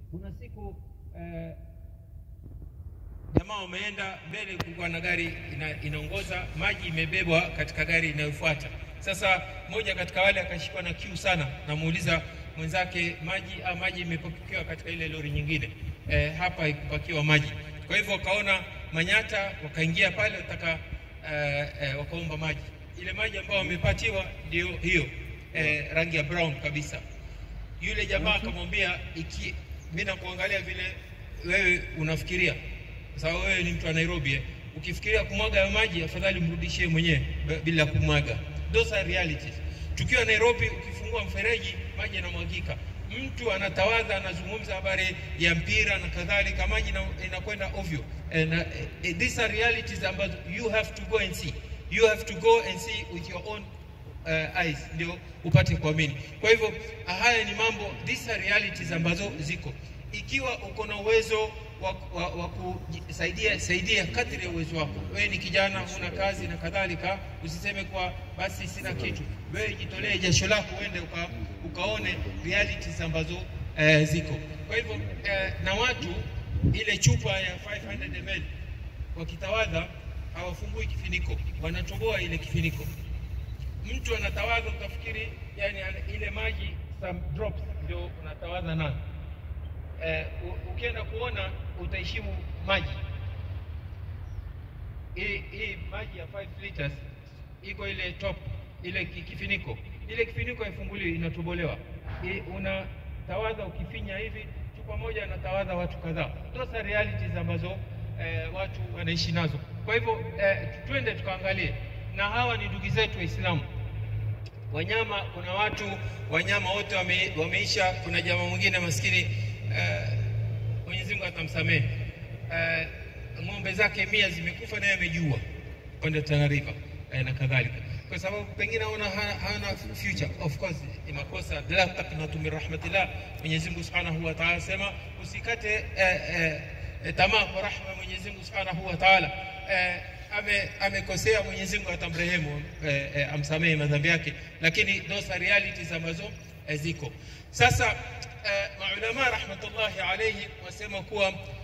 kuna siku eh, jamaa wameenda mbele, kulikuwa na gari ina, inaongoza maji imebebwa katika gari inayofuata. Sasa mmoja katika wale akashikwa na kiu sana, namuuliza mwenzake maji ah, maji imepakiwa katika ile lori nyingine eh, hapa ikupakiwa maji. Kwa hivyo wakaona manyata, wakaingia pale wataka eh, eh, wakaomba maji. Ile maji ambayo wamepatiwa ndio hiyo eh, rangi ya brown kabisa. Yule jamaa akamwambia, iki mimi nakuangalia vile wewe unafikiria, kwa sababu wewe ni mtu wa Nairobi eh. Ukifikiria kumwaga hayo maji, afadhali mrudishie mwenyewe b- bila kumwaga. Those are realities. Tukiwa Nairobi, ukifungua mfereji maji yanamwagika, mtu anatawadha, anazungumza habari ya mpira na kadhalika, maji ina- inakwenda ovyo. And, uh, eh, these are realities ambazo you have to go and see, you have to go and see with your own uh, eyes ndio upate kuamini. Kwa hivyo haya ni mambo, these are realities ambazo ziko. Ikiwa uko na uwezo wa, wa, wa kusaidia saidia kadri ya uwezo wako. Wewe ni kijana, huna kazi na kadhalika, usiseme kwa basi sina kitu. Wewe jitolee jasho lako uende uka, ukaone realities ambazo eh, ziko. Kwa hivyo eh, na watu ile chupa ya 500 ml wakitawadha hawafungui kifiniko, wanatoboa ile kifiniko mtu anatawadha utafikiri yani ana- ile maji some drops ndio unatawadha nayo. Eh, u- ukienda kuona utaheshimu maji. Hii hii maji ya 5 liters iko ile top ile ki- kifiniko, ile kifiniko haifunguliwi, inatobolewa. Hii Unatawadha ukifinya hivi, chupa moja anatawadha watu kadhaa. Those are realities ambazo eh, watu wanaishi nazo. Kwa hivyo eh, twende tukaangalie, na hawa ni ndugu zetu Waislamu wanyama kuna watu wanyama wote wame, wameisha. Kuna jamaa mwingine maskini eh, Mwenyezi Mungu atamsamehe eh, ng'ombe zake mia zimekufa naye amejua kwenda Tana River eh, na kadhalika, kwa sababu pengine haona ha- hana future. Of course ni makosa, la taqnatu min rahmatillah. Mwenyezi Mungu Subhanahu wa Ta'ala sema usikate eh, eh, eh, tamaa kwa rahma ya Mwenyezi Mungu Subhanahu wa Ta'ala eh, ame amekosea Mwenyezi Mungu atamrehemu eh, eh, amsamehe madhambi yake, lakini those are realities ambazo eh, ziko sasa. Eh, maulama rahmatullahi alayhi wasema kuwa